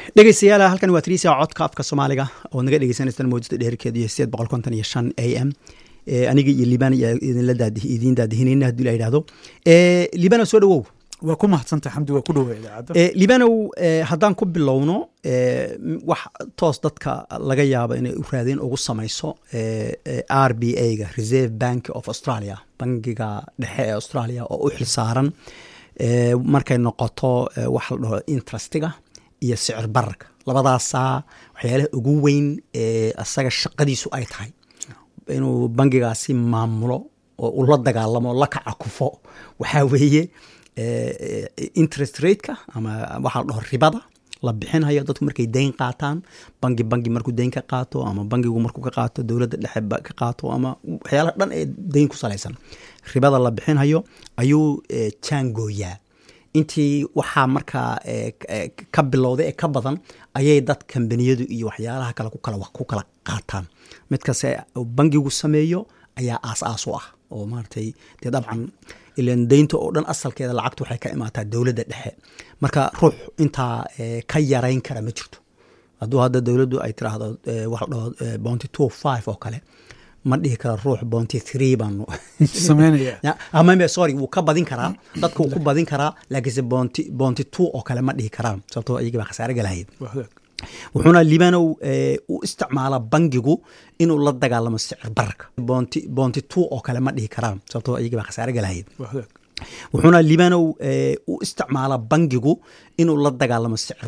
dhegeystayaal halkan waa triisia codka afka soomaaliga oo naga dhegeysaneysaan mawjada dheerkeedu iyo sideed boqol konton iyo shan a m aniga iyo liban ayaa idinla daadi idiin daadihinayna haddii la yidhahdo libana soo dhawow waa ku mahadsantay xamdi waa ku dhowa idaacadda libanow haddaan ku bilowno wax toos dadka laga yaabo inay u raadeen ugu samayso r b a ga reserve bank of australia bangiga dhexe ee australia oo u xilsaaran markay noqoto waxa la dhaho interestiga iyo sicir bararka labadaasaa waxyaalaha ugu weyn ee asaga shaqadiisu ay tahay inuu bangigaasi maamulo oo ula dagaalamo la kaca kufo waxaa weeye interest rateka ama waxaa la dhaho ribada la bixinhayo dadku markay dayn qaataan bangi bangi markuu dayn ka qaato ama bangigu markuu ka qaato dowladda dhexe ka qaato ama waxyaalaha dhan ee dayn ku salaysan ribada la bixinhayo ayuu jaangooyaa intii waxaa markaa ka bilowday ee ka badan ayay dad kambaniyadu iyo waxyaalaha kale ku kala qaataan mid kaste bangigu sameeyo ayaa aas aas u ah oo maaratay dee dabcan ilan daynta oo dhan asalkeeda lacagtu waxay ka imaataa dowladda dhexe marka ruux intaa ka yarayn kara ma jirto hadduu hadda dowladdu ay tiraahdo waxa la dhaho bounty two five oo kale ma dhihi kara ruux bounty three baanu sameynaya sorry wuu ka badin karaa dadka wuu ku badin karaa laakiinse bounty bounty two oo kale ma dhihi karaan sababtoo iyagii baa khasaare galahayd wuxuuna libanow u isticmaalaa bangigu inuu la dagaalamo sicir bararka bounty bounty two oo kale ma dhihi karaan sababtoo iyagii baa khasaare galahayd wuxuuna libanow u isticmaalaa bangigu inuu la dagaalamo sicir